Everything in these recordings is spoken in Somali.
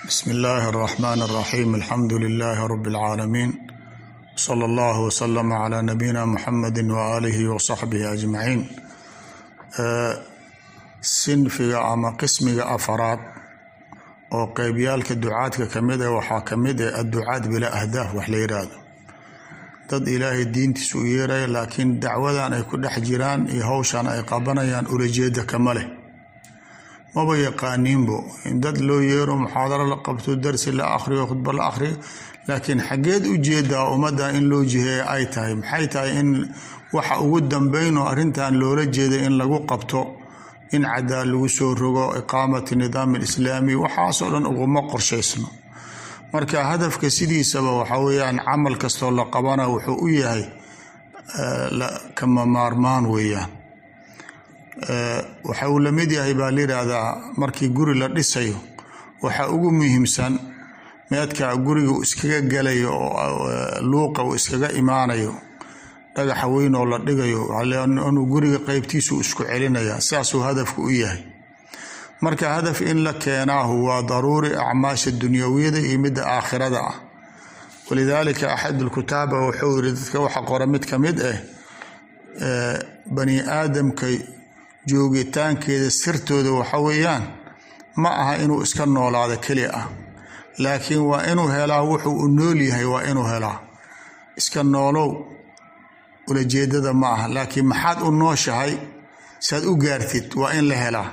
bsmi illaahi اraxmaan اraxiim alxamdu lilaahi rabi اlcaalamiin sala allahu waslama calaa nabiyina muxamedi waaalihi wasaxbihi ajmaciin sinfiga ama qismiga afaraad oo qeybyaalka ducaadka kamid ah waxaa kamid ah adducaad bilaa ahdaaf wax la yiraahdo dad ilaahay diintiisa u yeeraya laakiin dacwadan ay ku dhex jiraan iyo howshan ay qabanayaan ulajeeda kama leh maba yaqaaniinbo in dad loo yeero muxaadaro la qabto darsi la akhriyo khudba la akhriyo laakiin xaggeed u jeedaa ummadda in loo jiheeya ay tahay maxay tahay in waxa ugu dambeyn oo arrintan loola jeeday in lagu qabto in cadaal lagu soo rogo iqaamati nidaam alislaami waxaasoo dhan uguma qorshaysno marka hadafka sidiisaba waxa weeyaan camal kastoo la qabana wuxuu u yahay kama maarmaan weeyaan waxa uu lamid yahay baa layidhaahdaa markii guri la dhisayo waxa ugu muhiimsan meedka guriga uu iskaga galayo oo luuqa uu iskaga imaanayo dhagaxa weyn oo la dhigayo inuu guriga qeybtiisu isku celinaya saasuu hadafku u yahay marka hadaf in la keenaahu waa daruuri acmaasha dunyawiyada iyo midda aakhirada ah walidaalika axad lkutaaba wuxuu yiri dadka waxa qora mid ka mid ah bani aadamka joogitaankeeda sirtooda waxa weeyaan ma aha inuu iska noolaado keli ah laakiin waa inuu helaa wuxuu u nool yahay waa inuu helaa iska noolow ulajeedada ma aha laakiin maxaad u nooshahay saad u gaartid waa in la helaa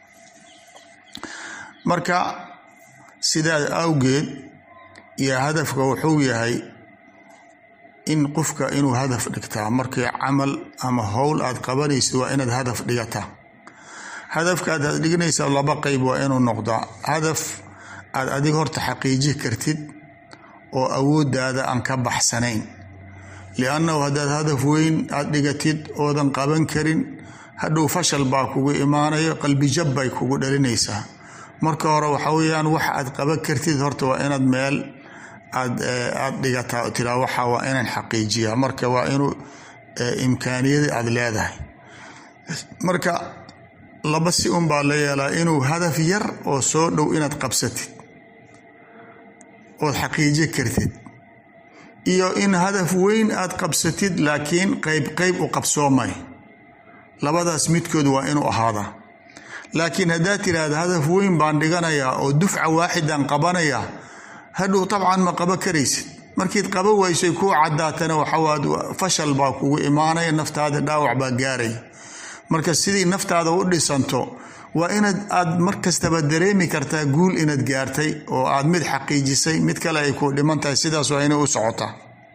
marka sidaas awgeed iyo hadafka wuxuu yahay in qofka inuu hadaf dhigtaa markii camal ama howl aad qabanaysid waa inaad hadaf dhigataa hadafkaad aad dhiganaysaa laba qeyb waa inuu noqdaa hadaf aad adiga horta xaqiiji kartid oo awooddaada aan ka baxsanayn liannahu haddaad hadaf weyn aad dhigatid oodan qaban karin hadhow fashal baa kugu imaanayo qalbijab bay kugu dhalinaysaa marka hore waxa weeyaan wax aad qaban kartid horta waa inaad meel aad aad dhigataa oo tiraa waxa waa inaan xaqiijiyaa marka waa inuu imkaaniyadii aad leedahay marka laba si un baa la yeelaa inuu hadaf yar oo soo dhow inaad qabsatid ood xaqiiji kartid iyo in hadaf weyn aad qabsatid laakiin qeyb qeyb u qabsoomay labadaas midkood waa inuu ahaadaa laakiin haddaad tiraahda hadaf weyn baan dhiganayaa oo dufca waaxidan qabanayaa hadhow tabcan ma qaba karaysid markiid qaba waysay kuu cadaatana waxawaad fashal baa kugu imaanaya naftaada dhaawac baa gaaraya marka sidii naftaada u dhisanto waa inaad aad markastaba dareemi kartaa guul inaad gaartay oo aad mid xaqiijisay mid kale ay ku dhiman tahay sidaas waa inay u socotaa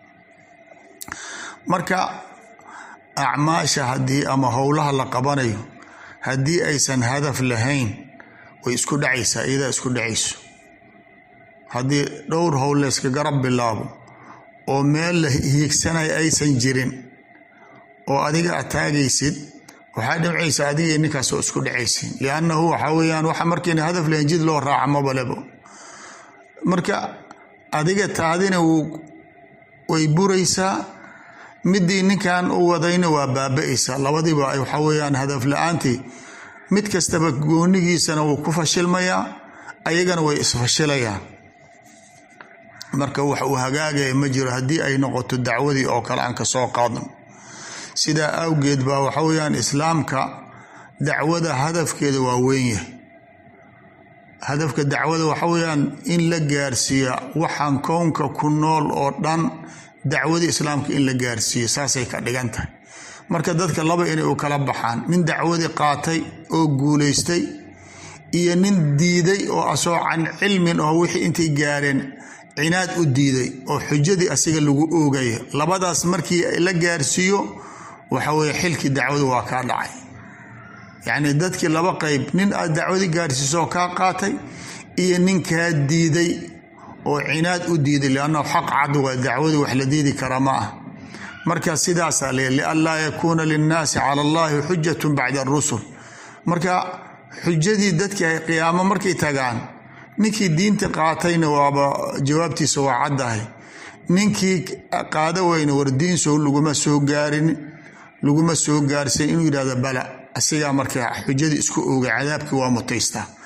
marka acmaasha haddii ama howlaha la qabanayo haddii aysan hadaf lahayn way isku dhacaysaa iyadaa isku dhacayso haddii dhowr howl layska garab bilaabo oo meel la hiigsanaya aysan jirin oo adiga aad taagaysid waxaa dhimcaysa adiga ninkaas oo isku dhacaysin liannahu waxa weeyaan waxa markiina hadaf lahayn jid loo raaca mabalebo marka adiga taadina way buraysaa midii ninkan u wadayna waa baaba-aysaa labadiiba waxa weeyaan hadaf la-aantii mid kastaba goonigiisana wuu ku fashilmayaa ayagana way isfashilayaan marka wax uu hagaagaya ma jiro haddii ay noqoto dacwadii oo kale aan kasoo qaadno sidaa awgeed baa waxa weeyaan islaamka dacwada hadafkeeda waa weyn yahay hadafka dacwada waxa weeyaan in la gaarsiiya waxaan kownka ku nool oo dhan dacwadii islaamka in la gaarsiiyo saasay ka dhigan tahay marka dadka laba inay u kala baxaan nin dacwadii qaatay oo guulaystay iyo nin diiday oo asoo can cilmin oo wixii intay gaareen cinaad u diiday oo xujadii asiga lagu oogaya labadaas markii la gaarsiiyo waxa weye xilkii dacwadu waa kaa dhacay yacni dadkii laba qeyb nin aad dacwadii gaarsiisoo kaa qaatay iyo nin kaa diiday oo cinaad u diiday liannahu xaq cad waa dacwadii wax la diidi kara ma ah marka sidaasaa le lianlaa yakuuna linnaasi cala allahi xujatun bacda arusul marka xujadii dadkii ay qiyaamo markay tagaan ninkii diinta qaatayna waaba jawaabtiisa waa caddahay ninkii qaada weyna wardiinso laguma soo gaarin laguma soo gaarsan inuu yidhahdo bala asigaa marka xujadii isku oogay cadaabkii waa mutaystaa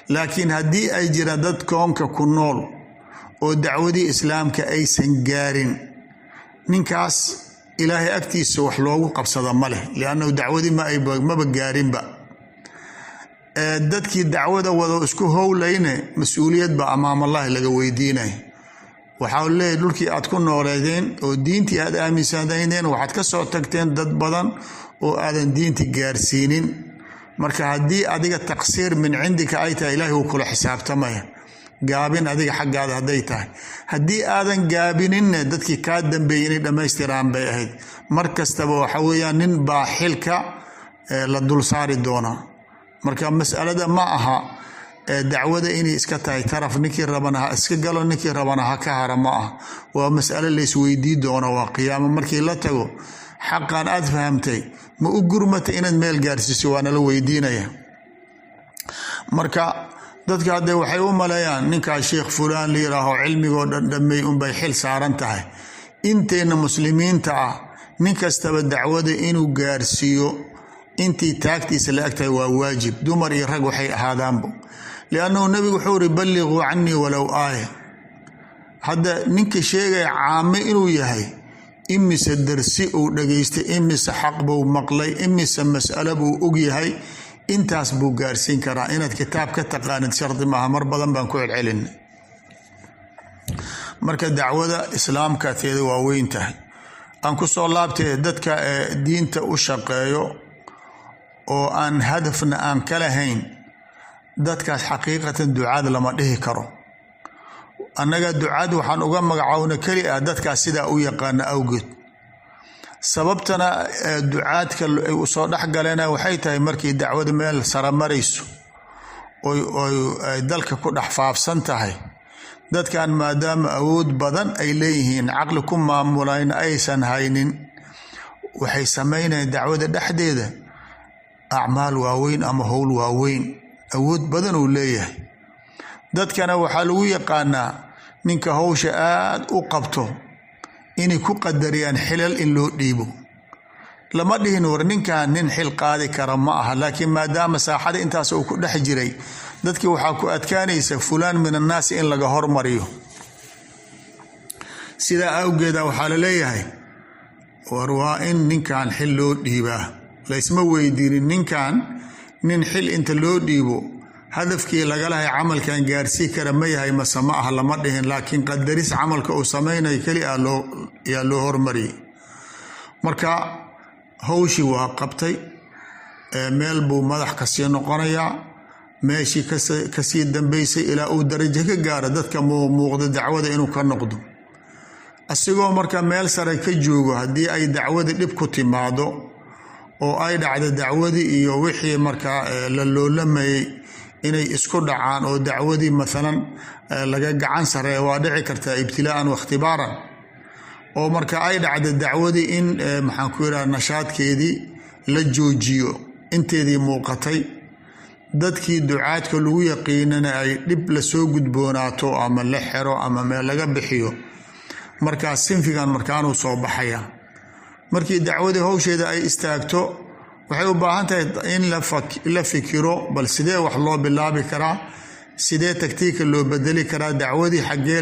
laakiin haddii ay jiraan dad koonka ku nool oo dacwadii islaamka aysan gaarin ninkaas ilaahay agtiisa wax loogu qabsada ma leh liannahu dacwadii maba gaarinba dadkii dacwada wado isku howlayne mas-uuliyad baa amaamallahi laga weydiinaya waxaa leeyahy dhulkii aad ku nooleedeen oo diintii aad aaminsanaydeen waxaad ka soo tagteen dad badan oo aadan diinti gaarsiinin marka haddii adiga taqsiir min cindika ay tahay ilaahi wuu kula xisaabtamaya gaabin adiga xaggaada hadday tahay haddii aadan gaabininne dadkii kaa dambeeyey inay dhammaystiraan bay ahayd mar kastaba waxa weeyaan nin baa xilka la dul saari doonaa marka masalada ma aha dacwada inay iska tahay taraf ninkii rabana ha iska galo ninkii rabana ha ka hara ma ah waa masalo laysweydii doono waa qiyaamo markii la tago xaqan aad fahamtay ma u gurmata inaad meel gaarsiiso waana la weydiinaya marka dadka haddee waxay u maleeyaan ninkaa sheekh fulaan la yiraaho cilmigoo dhan dhammey unbay xil saaran tahay inteenna muslimiinta ah nin kastaba dacwada inuu gaarsiiyo intii taagtiisa la eg tahay waa waajib dumar iyo rag waxay ahaadaanbo liannahu nebigu wuxuu iri balliquu canii walow aaya hadda ninka sheegaya caame inuu yahay imise darsi uu dhageystay imise xaq buu maqlay imise mas'alo buu og yahay intaas buu gaarsiin karaa inaad kitaab ka taqaanid shardi maaha mar badan baan ku celcelina marka dacwada islaamka teeda waa weyn tahay aan ku soo laabtay dadka diinta u shaqeeyo oo aan hadafna aan ka lahayn dadkaas xaqiiqatan ducaad lama dhihi karo annaga ducaad waxaan uga magacowna keli ah dadkaas sidaa u yaqaana awgeed sababtana ducaadka ay usoo dhex galeena waxay tahay markii dacwada meel sara marayso oy dalka ku dhex faafsan tahay dadkan maadaama awood badan ay leeyihiin caqli ku maamulayna aysan haynin waxay sameynayaan dacwada dhexdeeda acmaal waaweyn ama howl waaweyn awood badan uu leeyahay dadkana waxaa lagu yaqaanaa ninka howsha aad u qabto inay ku qadariyaan xilal in loo dhiibo lama dhihin war ninkan nin xil qaadi kara ma aha laakiin maadaama saaxada intaas uu ku dhex jiray dadkii waxaa ku adkaanaysa fulaan min annaasi in laga hormariyo sidaa awgeeda waxaa la leeyahay war waa in ninkan xil loo dhiibaa laysma weydiinin ninkan nin xil inta loo dhiibo hadafkii laga lahay camalkan gaarsii kara ma yahay mase ma ah lama dhihin laakiin qadaris camalka uu samaynayo keli a yaa loo hormariyay marka howshii waa qabtay meel buu madax kasii noqonayaa meeshii kasii dambeysay ilaa uu darajo ka gaaro dadka muuqda dacwada inuu ka noqdo asigoo marka meel sare ka joogo haddii ay dacwada dhib ku timaado oo ay dhacdo dacwadii iyo wixii markaa la loolamayay inay isku dhacaan oo dacwadii maalan laga gacan sareeya waa dhici kartaa ibtilaa'an wakhtibaaran oo marka ay dhacdo dacwadii in maxaan ku yidhaha nashaadkeedii la joojiyo inteedii muuqatay dadkii ducaadka lagu yaqiinana ay dhib lasoo gudboonaato ama la xero ama meel laga bixiyo markaas sinfigan markaanuu soo baxaya markii dacwadii howsheeda ay istaagto waxay u baahan tahay in la fikiro bal sidee wax loo bilaabi karaa sidee tagtiika loo bedeli karaa dacwadii xaggee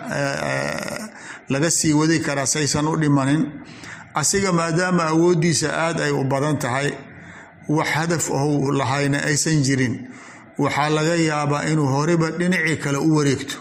laga sii wadi karaa saysan u dhimanin asiga maadaama awooddiisa aad ay u badan tahay wax hadaf ou lahayna aysan jirin waxaa laga yaabaa inuu horeba dhinacii kale u wareegto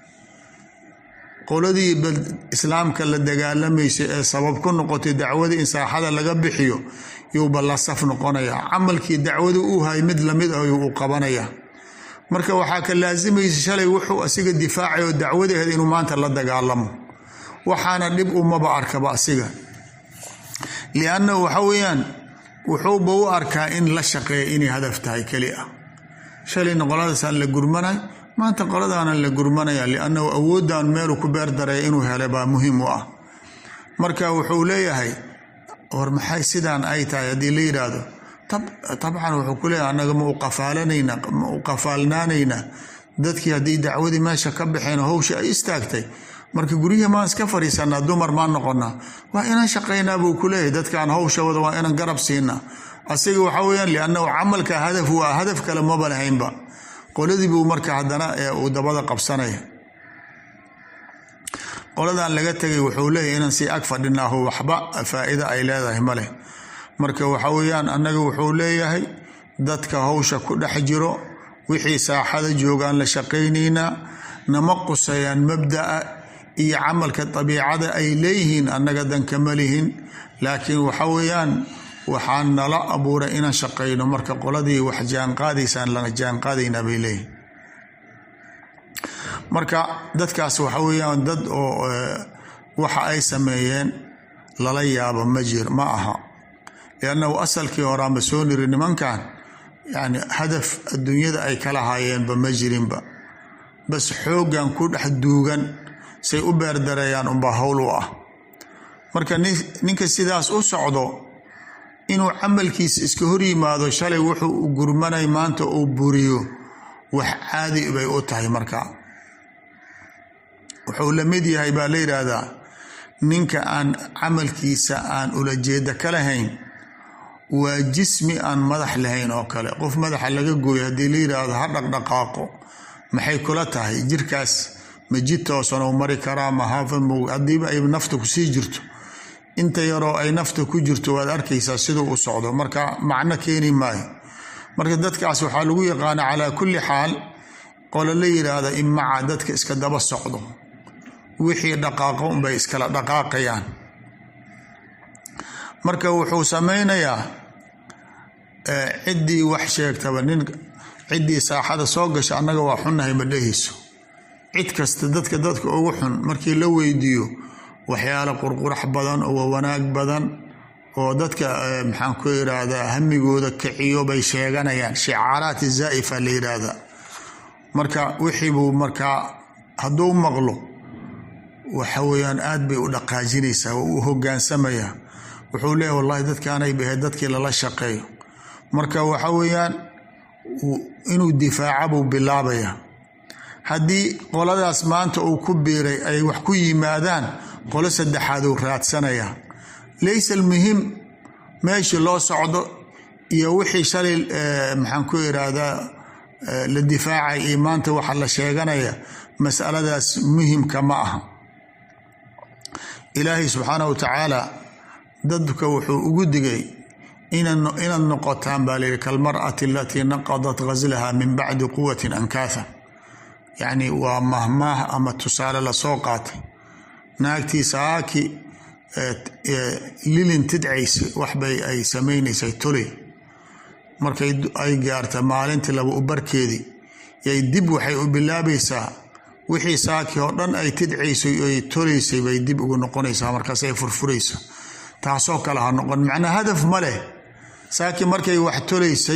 qoladii islaamka la dagaalamaysa ee sabab ku noqotay dacwadii in saaxada laga bixiyo yuuba la saf noqonayaa camalkii dacwada uu hay mid lamid ah yuu u qabanayaa marka waxaa ka laasimaysa shalay wuxuu asiga difaacay oo dacwada ahayd inuu maanta la dagaalamo waxaana dhib umaba arkaba asiga liannahu waxa weeyaan wuxuuba u arkaa in la shaqeeya inay hadaf tahay keli ah shalayna qoladaasaan la gurmanay maanta qoladaanan la gurmanaya liannahu awooddan meeluu ku beer dareeya inuu helay baa muhiim u ah marka wuxuu leeyahay war maxay sidaan ay tahay haddii la yidhaahdo tabcan wuxuu ku leeyahay annaga ma uqafaalanayna ma u qafaalnaanayna dadkii haddii dacwadii meesha ka baxeen howsha ay istaagtay marka guryihii maan iska fadhiisanaa dumar maan noqonaa waa inaan shaqaynaa buu ku leeyahay dadkaan howsha wada waa inaan garab siinaa asiga waxa weyaan liannahu camalka hadaf waa hadaf kale maba lahaynba qoladii buu marka haddana uu dabada qabsanaya qoladan laga tegay wuxuu leeyahy inaan sii ag fadhinaaho waxba faa-ida ay leedahay maleh marka waxa weeyaan annaga wuxuu leeyahay dadka hawsha ku dhex jiro wixii saaxada joogaan la shaqaynaynaa nama qusayaan mabda'a iyo camalka dabiicada ay leeyihiin annaga dankama lihin laakiin waxa weeyaan waxaan nala abuuray inaan shaqayno marka qoladii wax jaanqaadaysaan lana jaanqaadaynaa bay leeyihin marka dadkaas waxa weeyaan dad oo waxa ay sameeyeen lala yaabo ma jir ma aha liannahu asalkii horaanba soo niri nimankan yani hadaf adduunyada ay kala haayeenba ma jirinba bas xooggan ku dhex duugan say u beerdareeyaan unbaa howl u ah marka ninka sidaas u socdo inuu camalkiisa iska hor yimaado shalay wuxuu u gurmanay maanta uu buriyo wax caadi bay u tahay marka wuxuu la mid yahay baa la yidhaahdaa ninka aan camalkiisa aan ulajeeda ka lahayn waa jismi aan madax lahayn oo kale qof madaxa laga gooyo haddii la yidhaahdo ha dhaqdhaqaaqo maxay kula tahay jirkaas ma jid toosan uu mari karaa mahafa haddiiba ay nafta kusii jirto inta yaroo ay nafta ku jirto waad arkaysaa siduu u socdo marka macno keeni maayo marka dadkaas waxaa lagu yaqaana calaa kulli xaal qolo la yidhaahda imaca dadka iska daba socdo wixii dhaqaaqo unbay iskala dhaqaaqayaan marka wuxuu sameynayaa ciddii wax sheegtaba nin ciddii saaxada soo gasha annaga waa xunnahay ma dhehayso cid kasta dadka dadka ugu xun markii la weydiiyo waxyaalo qurqurax badan oo wanaag badan oo dadka maxaan ku yidhaahdaa hamigooda kiciyo bay sheeganayaan shicaaraati zaa'ifa la yidhaahdaa marka wixii buu markaa hadduu maqlo waxa weeyaan aad bay u dhaqaajinaysaa oo u hogaansamayaa wuxuu leeyahy wallahi dadkaanay bahayd dadkii lala shaqeeyo marka waxa weeyaan inuu difaaca buu bilaabayaa haddii qoladaas maanta uu ku biiray ay wax ku yimaadaan qolo saddexaad uu raadsanayaa laysa almuhim meeshii loo socdo iyo wixii shalay maxaan ku iraahdaa la difaacay iyo maanta waxa la sheeganaya masaladaas muhimka ma aha ilaahay subxaanah wa tacaala dadka wuxuu ugu digay inaad noqotaan baa layidhi kalmar'ati alatii naqadat ghaslaha min bacdi quwatin ankaatha yacni waa mahmaah ama tusaale lasoo qaatay naagtii saaki lilin tidcaysa waxbay ay samaynaysay toley markay ay gaarta maalintii laba ubarkeedii yay dib waxay u bilaabaysaa wixii saaki oo dhan ay tidcaysay ay tolaysay bay dib ugu noqonaysaa markaas ay furfuraysa taasoo kale ha noqon macnaa hadaf ma leh saaki markay wax tolaysay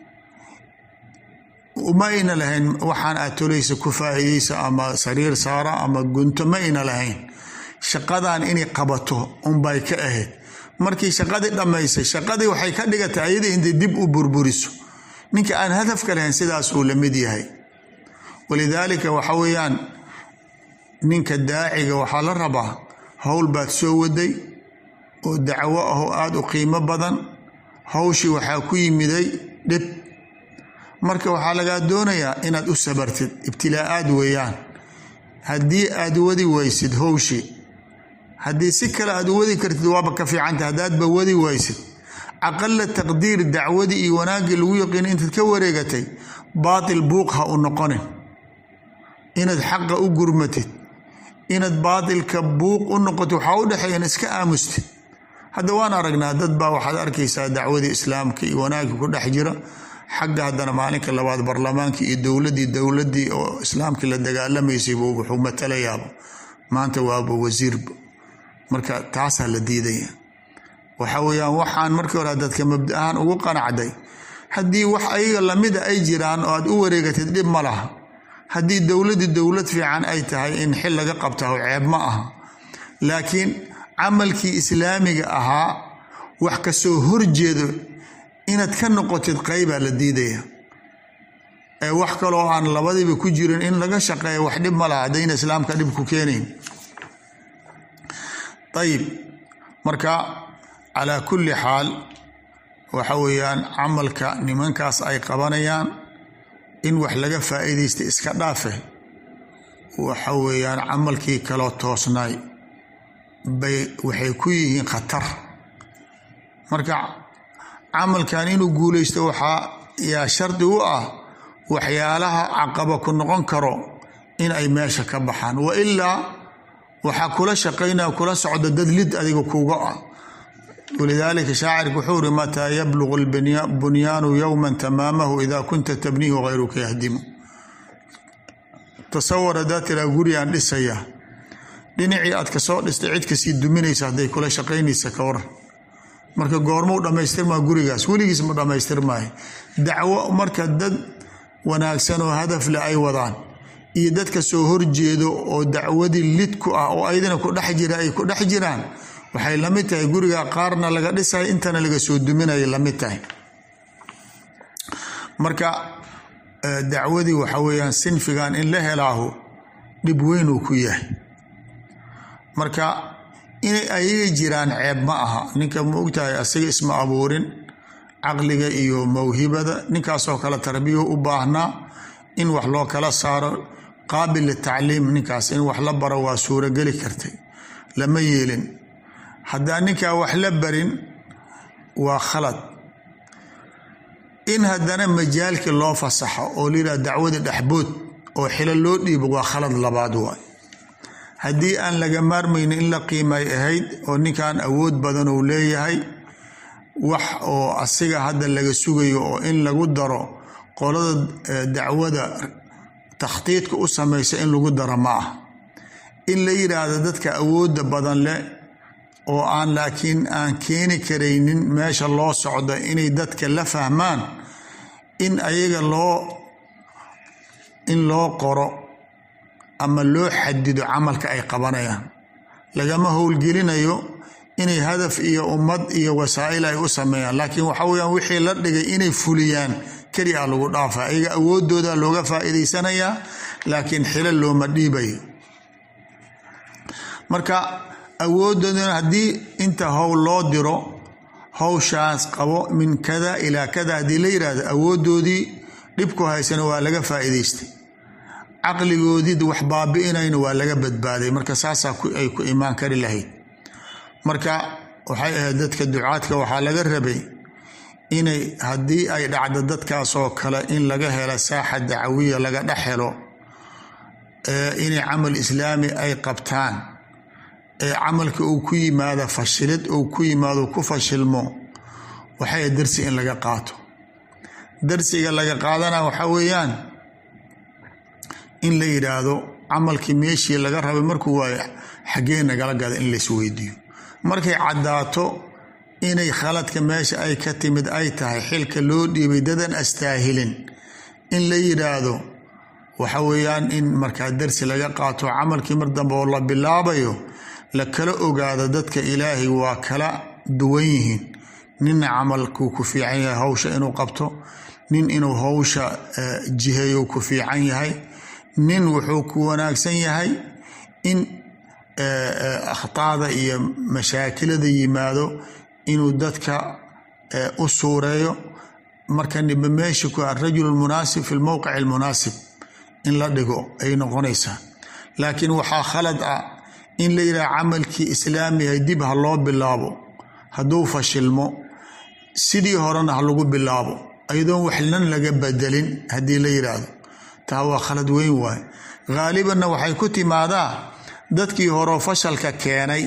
ma ayna lahayn waxaan aad tolaysa ku faa'iidaysa ama sariir saara ama gunto ma ayna lahayn shaqadan inay qabato unbay ka ahayd markii shaqadii dhammaysay shaqadii waxay ka dhigatay ayadii intay dib u burburiso ninka aan hadafka lahayn sidaas uu la mid yahay walidaalika waxa weeyaan ninka daaciga waxaa la rabaa howl baad soo waday oo dacwo ah oo aada u qiimo badan hawshii waxaa ku yimiday dhib marka waxaa lagaa doonayaa inaad u sabartid ibtilaa-aad weeyaan haddii aad wadi waysid howshii haddii si kale aad u wadi kartid waaba ka fiicanta haddaadba wadi waysid aqala taqdiir dacwadii iyo wanaaggii lagu yaqiina intaad ka wareegatay baatil buuq ha u noqonin inaad xaqa u gurmatid inaad baatilka buuq u noqotid waxaa u dhexeeyan iska aamustid hadda waan aragnaa dad baa waxaad arkaysaa dacwadii islaamka iyo wanaaggii ku dhex jira xagga haddana maalinka labaad baarlamaankii iyo dowladii dowladii oo islaamkii la dagaalamaysay buu wuxuu matalayaaba maanta waaba wasiirba marka taasaa la diidaya waxa weeyaan waxaan markii hore dadka mabda ahaan ugu qanacday haddii wax ayaga lamida ay jiraan oo aad u wareegatid dhib ma laha haddii dowladii dowlad fiican ay tahay in xil laga qabtaho ceeb ma aha laakiin camalkii islaamiga ahaa wax kasoo horjeedo inaad ka noqotid qeybaa la diidaya ee wax kaloo aan labadiiba ku jirin in laga shaqeeya wax dhib ma laha haddayna islaamka dhib ku keenayn ayib marka calaa kulli xaal waxa weeyaan camalka nimankaas ay qabanayaan in wax laga faa'iidaysta iska dhaafe waxa weeyaan camalkii kaloo toosnaay bay waxay ku yihiin khatar marka camalkan inuu guulaysto waxaa yaa shardi u ah waxyaalaha caqaba ku noqon karo in ay meesha ka baxaan wa ilaa waxaa kula shaqaynaya kula socda dad lid adiga kuga ah walidaalika shaacirka wuxuu uri mataa yablugu bunyaanu yowma tamaamahu ida kunta tabniihu hayruka yahdimu tasawar haddaa tiraa gurigaan dhisaya dhinacii aad kasoo dhistay cid kasii duminaysa hadday kula shaqaynaysa ka waran marka goormau dhammaystirmaa gurigaas weligiis ma dhammaystirmaayo dacwo marka dad wanaagsan oo hadafle ay wadaan iyo dadka soo horjeedo oo dacwadii lid ku ah oo aydana ku dhex jira ay ku dhex jiraan waxay la mid tahay guriga qaarna laga dhisay intana laga soo duminaya la mid tahay marka dacwadii waxa weeyaan sinfigan in la helaahu dhib weyn uu ku yahay marka inay ayaga jiraan ceeb ma aha ninka ma ogtahay asaga isma abuurin caqliga iyo mawhibada ninkaasoo kale tarbiya u baahnaa in wax loo kala saaro qaabil litacliim ninkaas in wax la baro waa suurogeli kartay lama yeelin haddaa ninkaa wax la barin waa khalad in haddana majaalkii loo fasaxo oo layidhaha dacwada dhexbood oo xilo loo dhiibo waa khalad labaad waay haddii aan laga maarmaynin in la qiimay ahayd oo ninkan awood badan uu leeyahay wax oo asiga hadda laga sugayo oo in lagu daro qolada dacwada takhtiidka u samaysa in lagu daro ma ah in la yidhaahdo dadka awoodda badan leh oo aan laakiin aan keeni karaynin meesha loo socdo inay dadka la fahmaan in ayaga loo in loo qoro ama loo xadido camalka ay qabanayaan lagama howlgelinayo inay hadaf iyo ummad iyo wasaa'il ay u sameeyaan laakiin waxa weyaan wixii la dhigay inay fuliyaan keli a lagu dhaafa ayaga awoodooda looga faa'iidaysanayaa laakiin xilo looma dhiibayo marka awoodoodan haddii inta howl loo diro howshaas qabo min kada ilaa kada haddii la yidhaahdo awoodoodii dhibku haysana waa laga faa'iidaystay caqligoodii wax baabi'inayna waa laga badbaaday marka saasaa ay ku imaan kari lahayd marka waxay ahayd dadka ducaadka waxaa laga rabay inay haddii ay dhacdo dadkaasoo kale in laga helo saaxa dacawiya laga dhex helo inay camal islaami ay qabtaan ee camalka uu ku yimaado fashilid uu ku yimaado ku fashilmo waxay darsi in laga qaato darsiga laga qaadana waxaa weeyaan in la yidhaahdo camalkii meeshii laga rabay markuu waayo xaggee nagala gada in laisweydiiyo markay caddaato inay khaladka meesha ay ka timid ay tahay xilka loo dhiibay dadan astaahilin in la yidhaahdo waxa weeyaan in markaa darsi laga qaato camalkii mar dambe oo la bilaabayo la kala ogaado dadka ilaahay waa kala duwan yihiin ninna camalkuu ku fiican yahay hawsha inuu qabto nin inuu hawsha jiheeyo ku fiican yahay nin wuxuu ku wanaagsan yahay in akhtaada iyo mashaakilada yimaado inuu dadka u suureeyo marka niba meesha ku arajul lmunaasib fi lmowqic almunaasib in la dhigo ay noqonaysaa laakiin waxaa khalad ah in la yidhaha camalkii islaamihay dib ha loo bilaabo hadduu fashilmo sidii horena ha lagu bilaabo ayadoon waxnan laga bedelin haddii la yidhaahdo taa waa khalad weyn waaye haalibanna waxay ku timaadaa dadkii horeo fashalka keenay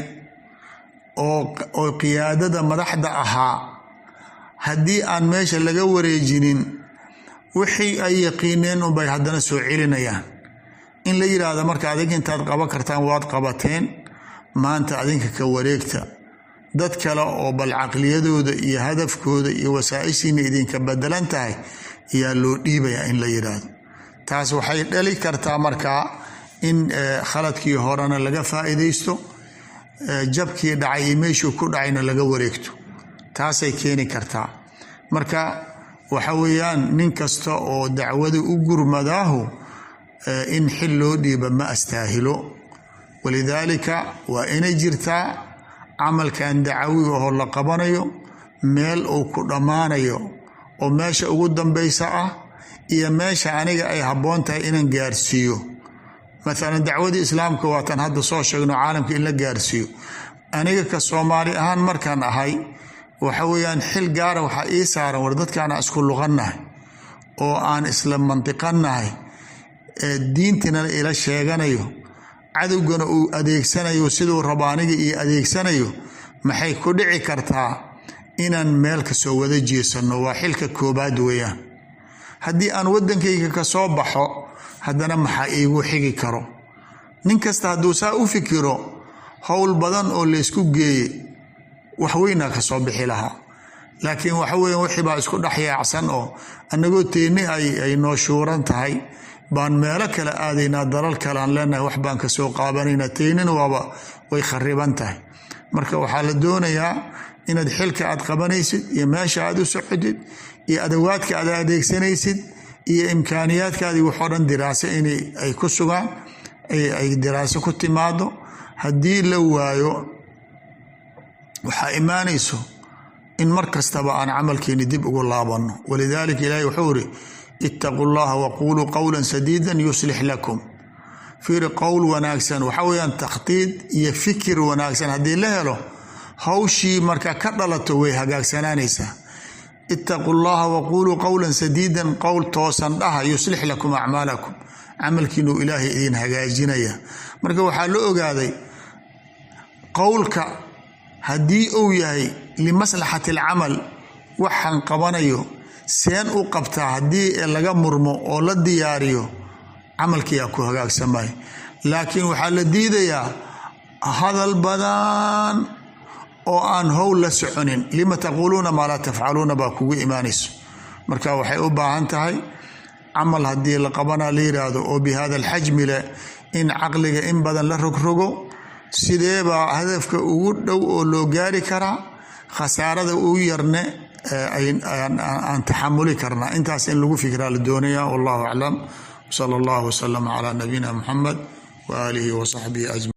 oo qiyaadada madaxda ahaa haddii aan meesha laga wareejinin wixii ay yaqiineen unbay haddana soo celinayaan in la yidhaahdo marka adig intaad qaban kartaan waad qabateen maanta adinka ka wareegta dad kale oo bal caqliyadooda iyo hadafkooda iyo wasaa-ishiina idinka bedelan tahay ayaa loo dhiibayaa in la yidhaahdo taas waxay dhali kartaa markaa in khaladkii horena laga faa'iidaysto jabkii dhacay iyo meeshuu ku dhacayna laga wareegto taasay keeni kartaa marka waxa weeyaan nin kasta oo dacwada u gurmadaahu in xil loo dhiiba ma astaahilo walidaalika waa inay jirtaa camalkan dacawiga oo la qabanayo meel uu ku dhammaanayo oo meesha ugu dambaysa ah iyo meesha aniga ay habboon tahay inaan gaarsiiyo maalan dacwadii islaamka waatan hadda soo sheegno caalamka in la gaarsiiyo aniga ka soomaali ahaan markaan ahay waxa weeyaan xil gaara waxaa ii saaran war dadkaana isku luqannahay oo aan isla mantiqannahay ee diintina ila sheeganayo cadowgana uu adeegsanayo siduu rabo aniga iyo adeegsanayo maxay ku dhici kartaa inaan meel kasoo wada jeesanno waa xilka koobaad weeyaan haddii aan waddankayga ka soo baxo haddana maxaa iigu xigi karo nin kasta hadduu saa u fikiro howl badan oo laysku geeye wax weynaa ka soo bixi lahaa laakiin waxa weya wixii baa isku dhex yaacsan oo annagoo teeni ay noo shuuran tahay baan meelo kale aadaynaa dalal kale aan leenahay wax baan kasoo qaabanaynaa teenina waaba way khariban tahay marka waxaa la doonayaa inaad xilka aad qabanaysid iyo meesha aad u socotid iyo adawaadka aad adeegsanaysid iyo imkaaniyaadkaadii waxoo dhan diraaso inay ay ku sugaan ay diraaso ku timaado haddii la waayo waxaa imaanayso in mar kastaba aan camalkeeni dib ugu laabanno walidaalika ilaahi wuxuu iri ittaquu llaha waquuluu qowla sadiida yuslix lakum fiiri qowl wanaagsan waxa weyaan takhdiid iyo fikir wanaagsan haddii la helo hawshii marka ka dhalato way hagaagsanaanaysaa ittaquu llaha waquuluu qowla sadiidan qowl toosan dhaha yuslix lakum acmaalakum camalkiinuu ilaahay idin hagaajinaya marka waxaa la ogaaday qowlka haddii uu yahay limaslaxati alcamal waxaan qabanayo seen u qabtaa haddii laga murmo oo la diyaariyo camalkiyaa ku hagaagsamay laakiin waxaa la diidayaa hadal badan oo aan howl la soconin lima taquuluuna maa laa tafcaluuna baa kugu imaanayso marka waxay u baahan tahay camal haddii la qabana la yiraahdo oo bi hada alxajmi leh in caqliga in badan la rogrogo sideebaa hadafka ugu dhow oo loo gaari karaa khasaarada ugu yarne aan taxamuli karnaa intaas in lagu fikraa la doonaya wallahu aclam sala allah wasalam calaa nabiyina muxamed waaalihi wasaxbihi ajmaciin